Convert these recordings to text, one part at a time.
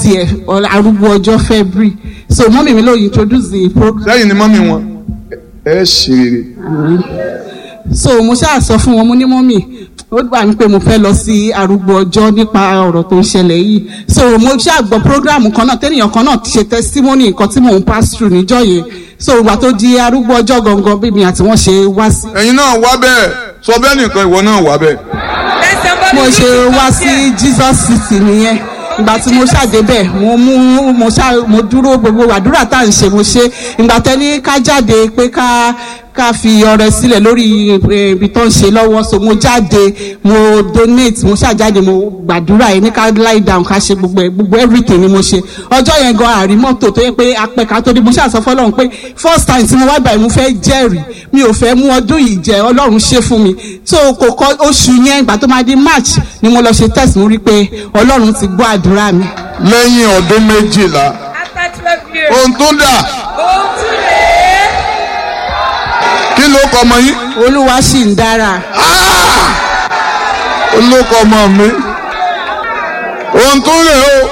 tiẹ̀ arúgbó ọjọ́ february so mọ́mì mi ló introduce the program. sẹ́yìn ni mọ́mì wọn ẹ ṣe rere. so mo ṣáà sọ fún wọn mo ní mọ́mì ó gbà mí pé mo fẹ́ lọ sí arúgbó ọjọ́ nípa ọ̀rọ̀ tó ń ṣẹlẹ̀ yìí so mo ṣáà gbọ́ program kan náà tẹ́nìyàn kan náà ṣe testimony nǹkan tí mò ń pass through níjọ́ yẹn so ìgbà tó di arúgbó ọjọ́ gangan bí mi àti wọ́n ṣe wá sí. ẹ̀yin náà wá bẹ́ẹ̀ sọ bẹ́ẹ̀ nìkan ìwọ náà wá bẹ́ẹ̀. mo ṣe wá sí jesus city nìyẹn ìgbà tí mo ṣàdébẹ̀ mo mú mo ṣá mo dúró gbogbo àdúrà tá à ń ṣe mo ṣe ìgbà tẹ́ni ká jáde pé ká ká fi ọrẹ sílẹ̀ lórí ibi tó ń ṣe lọ́wọ́ so mo jáde mo donate mo ṣàjáde mo gbàdúrà yẹn ní ká lie down ká ṣe gbogbo gbogbo everything ni mo ṣe ọjọ́ yẹn gan àrí mọ́tò tó yẹ pé apẹ̀ka tó dé mo ṣàṣọ fọlọ́run pé first time tí mo wá báyìí mo fẹ́ jẹ́rìí mi ò fẹ́ mú ọdún yìí jẹ́ ọlọ́run ṣe fún mi so kò kọ oṣù yẹn ìgbà tó máa di march ni mo lọ ṣe test mo rí pé ọlọ́run ti gbọ́ àdúrà mi. lẹ́yìn ọdún méjìlá ohun tó dà kí ló kọ ọmọ yín. olúwa sì ń dára. olóko ọmọ mi ohun tó rè o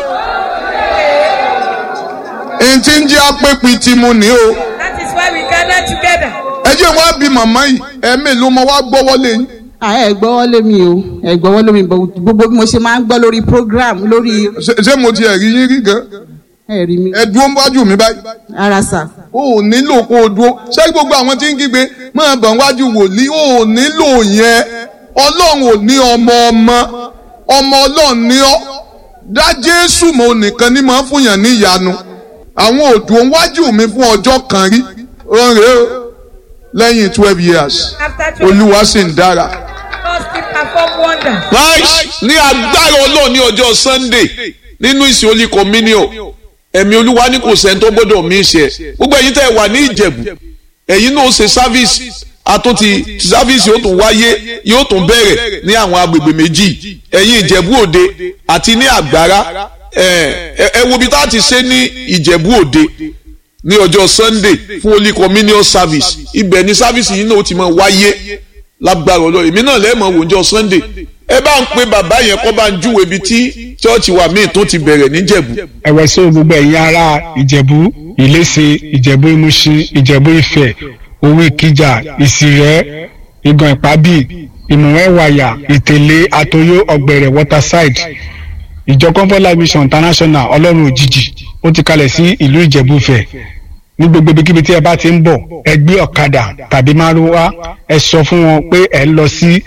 n ti ń jẹ́ apẹ́pì tí mo ní o. That is why we gather together. ẹ jẹ́ wá bí màmá yìí ẹ̀mí ló mọ wá gbọ́wọ́lé yín. ẹ gbọ́wọ́lé mi o ẹ gbọ́wọ́lé mi gbogbo bí mo ṣe máa ń gbọ́ lórí program lórí. ṣé mo ti ẹ̀rí yín rí gan. ẹ rí mi. ẹ dúró wájú mi báyìí. ara sà. o ò nílò kó o dúró ṣé gbogbo àwọn tí ń kígbe máa bọ̀ wájú wòlíì o ò nílò yẹn ọlọ́run ò ní ọmọ ọmọ ọmọ ọlọ́run ní ọ́ dá jésù mọ́ nìkan ní máa fún yàn ní ìyanu àwọn òdò wájú mi fún ọjọ́ kan rí ọ̀rẹ́ o lẹ́yìn twelve years olúwa sì ń dára. God still perform wonders. Christ ní agbára ọlọ́run ní ọjọ́ Sunday nínú ìsìn Holy Communion ẹ̀mí olúwa ní kò sẹ́ni tó gbọ́dọ̀ mí ṣe gbogbo ẹ̀yin tẹ́ ẹ wà ní ìjẹ̀bù ẹ̀yin náà ṣe sáfíìsì àtúntì sáfíìsì yóò tún wáyé yóò tún bẹ̀rẹ̀ ní àwọn agbègbè méjì ẹ̀yin ìjẹ̀bù òde àti ní àgbára ẹ wo ibi tá a ti ṣe ní ìjẹ̀bù òde ní ọjọ́ Sunday fún Holy Communion service ibẹ̀ ni sáfíìsì yìí náà ó ti máa wáyé lágbára ọlọ́run èmi náà lẹ́ẹ̀mọ̀ wò ọjọ́ Sunday ẹ bá ń pe bàbá yẹn kọ́ bá ń júwe ibi tí chọ́ọ̀chì wa míì tó ti bẹ̀rẹ̀ níjẹ̀bú. ẹ̀wẹ̀ sí gbogbo ẹ̀yin ará ìjẹ̀bú ìléṣe ìjẹ̀bú ìmúṣin ìjẹ̀bú ìfẹ́ owó ìkìjà ìsìrẹ́ ìgàn ìpábì ìmùwẹ́wàyà ìtẹ̀lé àtòyó ọ̀gbẹ̀rẹ̀ waterside ìjọ comfort life mission international ọlọ́run òjijì ó ti kalẹ̀ sí ìlú ìjẹ̀bú ìfẹ́ ní gbogbo ibikíbi tí ẹ bá ti ń bọ̀ ẹ gbé ọ̀kadà tàbí márúwá ẹ sọ fún wọn pé ẹ ń lọ sí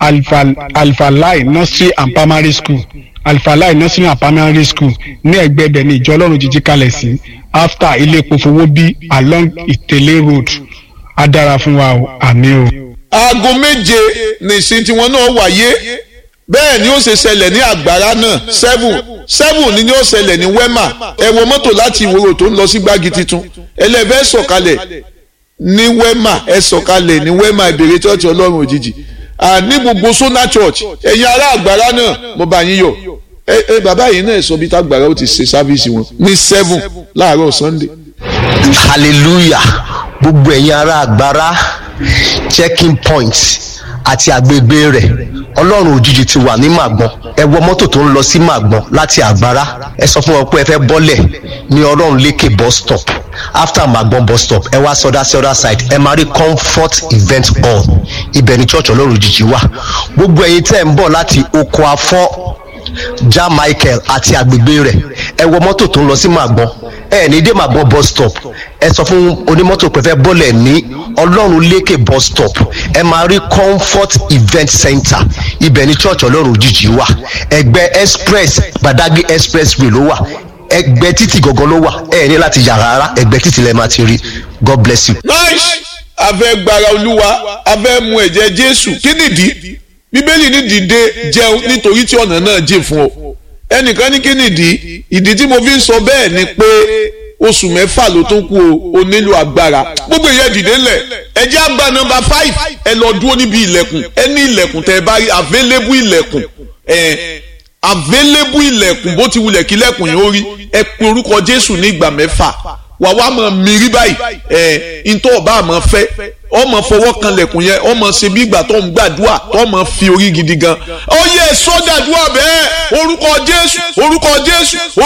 alfalai nursery and primary school alfalai nursery and primary school ní ẹ̀gbẹ́ ibẹ̀ ní ìjọ ọlọ́run jíjí kalẹ̀ sí after ilé epo fowó bí along ìtẹ̀lé road á dára fún wa o àmì o. aago méje nìsín tiwọn náà wáyé bẹ́ẹ̀ ni ó ṣe ṣẹlẹ̀ ní àgbàrá náà seven seven ni ó ṣẹlẹ̀ ní wema ẹ wọ mọ́tò láti ìwòrò tó ń lọ sí gbági tuntun ẹlẹ́fẹ́ sọ̀kalẹ̀ ní wema ẹ sọ̀kalẹ̀ ní wema ìbèrè church ọlọ́run òjijì ní gbogbo sona church ẹ̀yin ará àgbàrá náà mo bá yín yọ̀ ẹ ẹ bàbá yìí náà sọ bí tágbàrá ó ti ṣe sáfíìsì wọn ní seven láàárọ̀ sunday. hallelujah gbogbo ẹ̀yin ará àgbàrá checking point àti àgbègbè rẹ̀ ọlọ́run òjijì ti wà ní màgbọ́n ẹ wọ mọ́tò tó ń lọ sí màgbọ́n láti àgbára ẹ sọ fún wọn pé ẹ fẹ́ bọ́lẹ̀ ní ọlọ́run lékè bus stop after màgbọ́n bus stop ẹ wá sọdá sí other side ẹ máa rí comfort event hall ibẹ̀ ni church ọlọ́run òjijì wà gbogbo ẹ̀yin tẹ́ ń bọ̀ láti oko afọ́ ja michael àti àgbègbè rẹ̀ ẹ wọ mọ́tò tó ń lọ sí màgbọ́n ẹ ní dé màgbọ́n bus stop ẹ sọ fún onímọ́tò pé fẹ́ bọ́lẹ̀ ní ọlọ́run lékè bus stop ẹ máa rí comfort event center ibẹ̀ ní church ọlọ́run òjijì wà ẹgbẹ́ express gbadagbe expressway ló wà ẹgbẹ́ títì gangan ló wà ẹ ní láti yà rárá ẹgbẹ́ títì lẹ́ẹ̀ máa ti rí god bless you. nice afẹ́ gbara olúwa afẹ́ mu ẹ̀jẹ̀ jésù kí nìdí bíbélì ní dìde jẹun nítorí tí ọ̀nà náà jìn fún ọ ẹnìkan ní kí nìdí ìdí tí mo fi ń sọ bẹ́ẹ̀ ni pé oṣù mẹ́fà ló tó kú o o nílò agbára gbogbo ìyẹn dìde ńlẹ̀ ẹ jẹ́ àgbà nọmba five ẹ lọ dúró níbi ilẹ̀kùn ẹ ní ilẹ̀kùn tẹ́ ẹ bá rí available ilẹ̀kùn ẹ available ilẹ̀kùn bó ti wulẹ̀ kí ilẹ̀kùn yẹn ó rí ẹ pe orúkọ Jésù ní ìgbà mẹ́fà wà wá mọ̀ mírí báyìí ẹ ntọ́ ọba àmọ́ fẹ́ ọmọ fọwọ́ kan lẹ̀kùn yẹn ọmọ ṣe bí ìgbà tó ń gbàdúrà tó mọ̀ fi orí gidi gan ó yẹ sọ́dàdúrà bẹ́ẹ̀ orúkọ Jésù orúkọ Jésù